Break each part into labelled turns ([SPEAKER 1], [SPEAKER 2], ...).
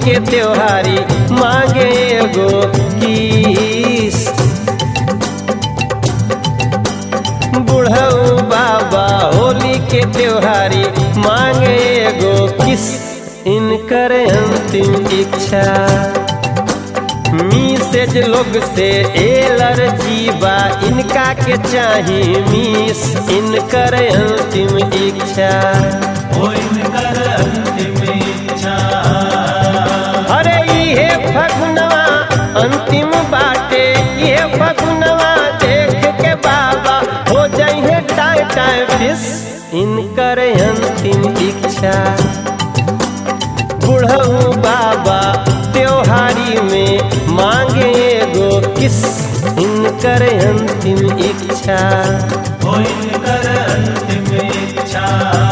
[SPEAKER 1] के त्योहारी मांगे एगो किस बुढ़ऊ बाबा होली के त्योहारी मांगे एगो किस इनकर अंतिम इच्छा मिसेज लोग से एलर्जी बा इनका के चाही मिस इनकर अंतिम इच्छा
[SPEAKER 2] ओ इनकर अंतिम इच्छा
[SPEAKER 1] अरे इहे फगुनवा अंतिम बाटे इहे फगुनवा देख के बाबा हो जाइए टाइ टाइ फिस इनकर अंतिम इच्छा बुढ़ऊ बाबा त्योहारी में मांगे एगो किस इनकर अंतिम इच्छा
[SPEAKER 2] ओ इनकर अंतिम इच्छा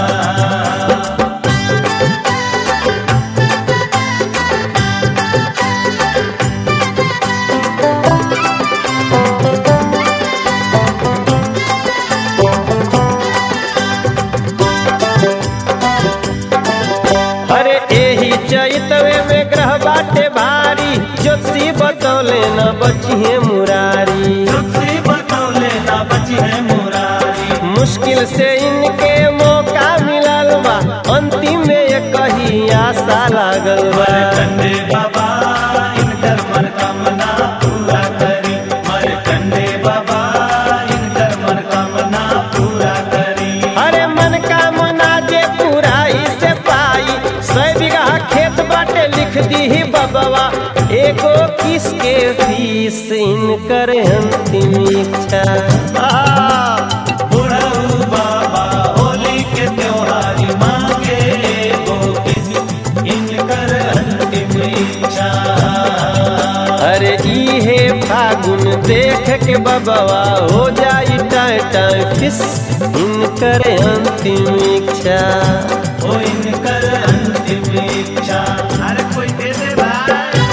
[SPEAKER 1] अरे एही चैतवे में ग्रह बाटे भारी ज्योतिषी बतौले न बचिए मुरारी
[SPEAKER 2] तुलसी बतौले ना बची है मुरारी
[SPEAKER 1] मुश्किल से इनके मौका मिलल बा अंतिम में ये कही आशा लागल बा
[SPEAKER 2] कंडे बाबा इनकर मनोकामना पूरा करी मर कंडे बाबा इनकर मनोकामना पूरा करी
[SPEAKER 1] अरे मन का मना जे पुराई से पाई सौ बीघा खेत बाटे लिख दी बबवा एगो किसके फीस इनकर अंतिम इच्छा आ,
[SPEAKER 2] बुढ़ऊ बाबा होली के त्योहारी मांगे एगो किस इनकर अंतिम इच्छा
[SPEAKER 1] अरे इहे फागुन देख के बबवा हो जाई टाइ टाइ फिस इनकर अंतिम इच्छा
[SPEAKER 2] ओ इनकर अंतिम इच्छा अरे कोई दे दे भाई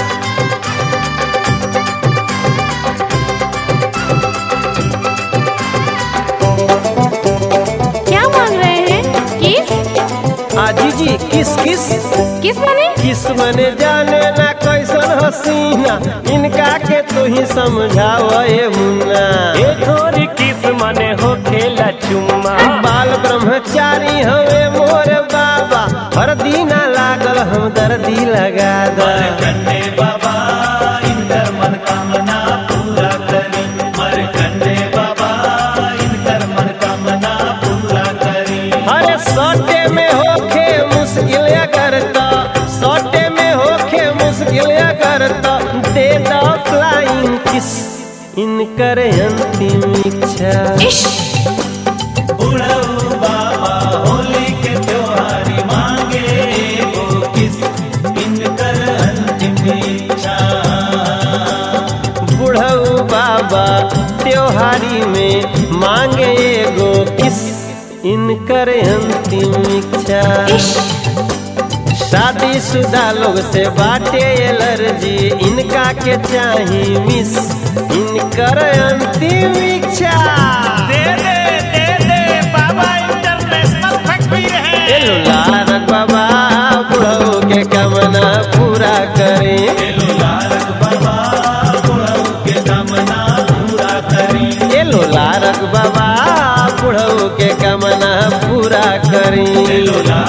[SPEAKER 3] क्या मांग रहे हैं किस
[SPEAKER 1] आजी जी किस किस
[SPEAKER 3] किस माने
[SPEAKER 1] किस मने जाने ना कैसन हसीना इनका के तू ही समझाव ए मुन्ना
[SPEAKER 4] ए थोरी किस मने हो खेला चुम्मा
[SPEAKER 1] बाल ब्रह्मचारी हवे मोर बाबा हर दीना लागल हम दर्दी लगा दा
[SPEAKER 2] मर कंडे बाबा इनकर मनोकामना पूरा करी मर कंडे बाबा इनकर मनोकामना पूरा करी
[SPEAKER 1] अरे सौटे में होखे मुश्किल अगर तो सौटे में होखे मुश्किल अगर तो दे दो फ्लाइंग किस इनकर अंतिम इच्छा
[SPEAKER 3] इश
[SPEAKER 2] बुढ़ऊ बाबा होली के त्योहारी मांगे एगो किस इनकर अंतिम इच्छा
[SPEAKER 1] बुढ़ऊ बाबा त्योहारी में मांगे एगो किस इनकर अंतिम इच्छा
[SPEAKER 3] इश
[SPEAKER 1] शादीशुदा लोग से बाटे एलर्जी इनका के चाही मिस इनकर अंतिम इच्छा
[SPEAKER 4] दे दे दे दे बाबा इंटरनेशनल फैक्ट्री है
[SPEAKER 1] एलो लारक बाबा बुढ़ऊ के कामना पूरा करे
[SPEAKER 2] एलो लालक बाबा बुढ़ऊ के कामना पूरा करी
[SPEAKER 1] एलो लारक बाबा बुढ़ऊ के कामना पूरा करी
[SPEAKER 2] एलो लालक